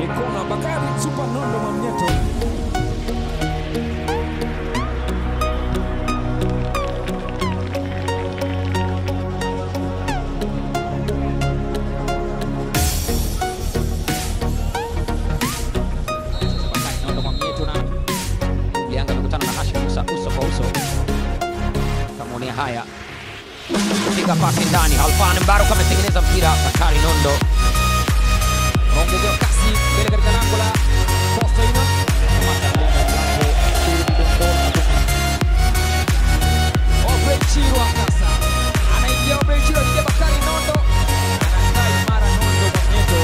ni kona. Bakari Super Nondo Mwamnyeto Bakari Nondo Mwamnyeto na Lianga amekutana na Hashim Musa uso kwa uso. Kamuonia haya piga pasi ndani, Halfan Mbaruk ametengeneza mpira. Bakari Nondo aongezewa kasi mbele katika lango la Coastal Union. Kamata mlinda mlango David Dondola. Obrey Chirwa sasa anaingia, Obrey Chirwa anaingia, Bakari Nondo anakaa imara, Nondo Mwamnyeto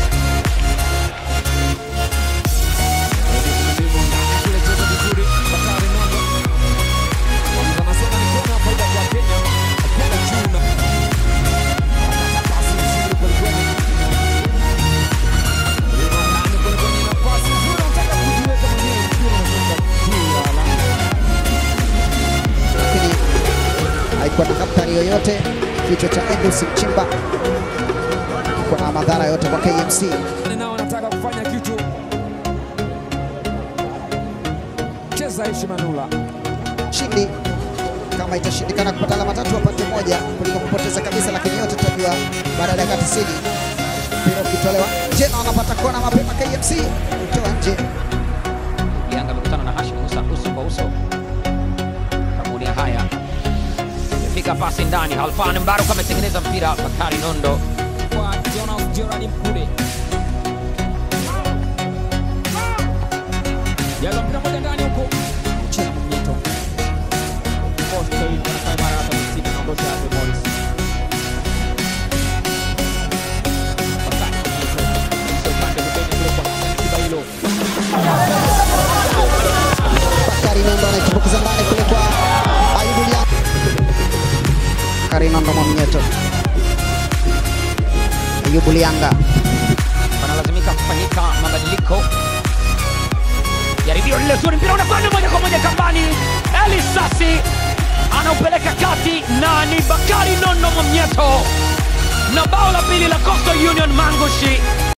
kule cheza vizuri, Bakari Nondo anasema ni kona, faida kwa Kenya, kwenda juu na akata pasi nzuri kwelikweli ndani kule kwenye nafasi nzuri, anataka kujiweka mwenyewe, mpira unatoka juu ya lango. lakini haikuwa na hatari yoyote. Kichwa cha Endus Mchimba kiko na madhara yote kwa KMC. nao wanataka kufanya kitu. Cheza Aishi Manula, Shindi kama itashindikana kupata alama tatu wapate moja kuliko kupoteza kabisa, lakini yote tutajua baada ya dakika 90. Mpira ukitolewa nje na wanapata kona mapema KMC kutoa nje. Lianga amekutana na Hashim Musa uso kwa uso. Kamuonia haya piga pasi ndani, Halfan Mbaruk ametengeneza mpira. Bakari Nondo kwa Jonas Gerard Mkude, jaza mpira moja ndani huko, cheza Mwamnyeto, Coastal Union wanafanya mara hata kusini, anaondosha hapo Morris. Bakari Mwamnyeto, kisha upande pembeni kule kwa Hassan Kibailo. Bakari Nondo anaitumbukiza ndani kule kwa Ayubu Lianga. Bakari Nondo Mwamnyeto, Ayubu Lianga wanalazimika kufanyika mabadiliko. Jaribio lile zuri, mpira unakwenda moja kwa moja kambani. Eli Sasi anaupeleka kati na ni Bakari Nondo Mwamnyeto na bao la pili la Coastal Union Mangushi.